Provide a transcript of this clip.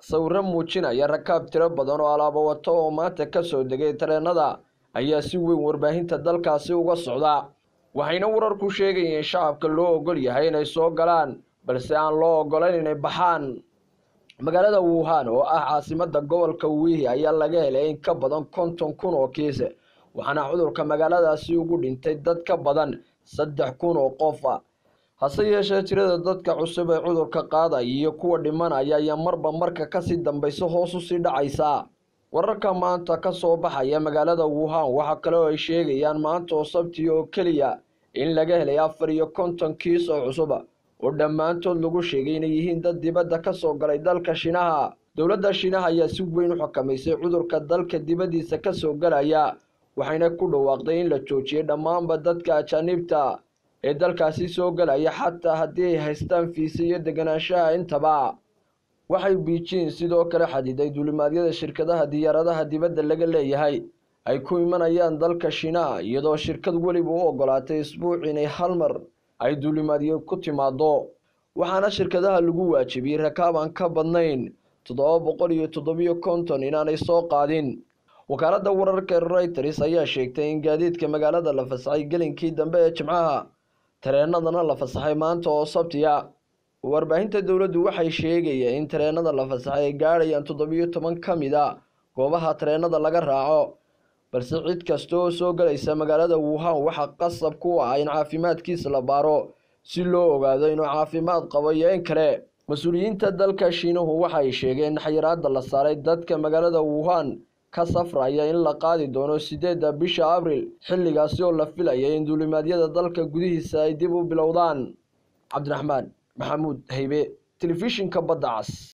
sawiro muujinaya rakaab tiro badan oo alaabo wato oo maanta kasoo degay tareenada ayaa si weyn warbaahinta dalkaasi uga socda waxayna wararku sheegayeen shacabka loo ogol yahay inay soo galaan balse aan loo ogolayn inay baxaan magaalada wuhan oo ah caasimada gobolka wihi ayaa laga helay in ka badan konton kun oo kiis waxaana cudurka magaaladaasi ugu dhintay dad ka badan saddex kun oo qof ah hase yeeshee tirada dadka cusub ee cudurka qaadaya iyo kuwa dhimanaya ayaa marba marka kasii dambaysa hoos usii dhacaysa wararka maanta kasoo baxaya magaalada wuhan waxaa kale oo ay sheegayaan maanta oo sabti oo keliya in laga helay afar iyo konton kiis oo cusub oo dhammaantood lagu sheegay inay yihiin dad dibadda kasoo galay dalka shinaha dowladda shinaha ayaa si weyn u xukamaysay cudurka dalka dibaddiisa kasoo galaya waxayna ku dhawaaqday in la joojiyay dhammaanba dadka ajaaniibta ee dalkaasi soo galaya xataa haddii ay haystaan fiisa iyo deganaanshaha intaba waxay biijin sidoo kale xadiday duulimaadyada shirkadaha diyaaradaha dibadda laga leeyahay ay ku imanayaan dalka shinaha iyadoo shirkad weliba u ogolaatay isbuuc inay hal mar ay duulimaadyo ku timaado waxaana shirkadaha lagu waajibiyey rakaab aan ka badnayn toddoba boqol iyo toddobiyo konton inaanay soo qaadin wakaaladda wararka reuters ayaa sheegtay in gaadiidka magaalada la fasaxay gelinkii dambe ee jimcaha tareenadana la fasaxay maanta oo sabtiya warbaahinta dowladdu waxay sheegayeen in tareenada la fasaxay ay gaadhayaan toddobiyo toban ka mid a goobaha tareenada laga raaco balse cid kasta oo soo galaysa magaalada wuhan waxaa qasab ku ah in caafimaadkiisa la baaro si loo ogaado inuu caafimaad qabo iyo in kale mas-uuliyiinta dalka shiinuhu waxay sheegeen in xayiraada la saaray dadka magaalada wuhan ka safraya in la qaadi doono sideedda bisha abril xilligaasi oo la filaya in duulimaadyada dalka gudihiisa ay dib u bilowdaan cabdiraxmaan maxamuud haybe telefishinka badda cas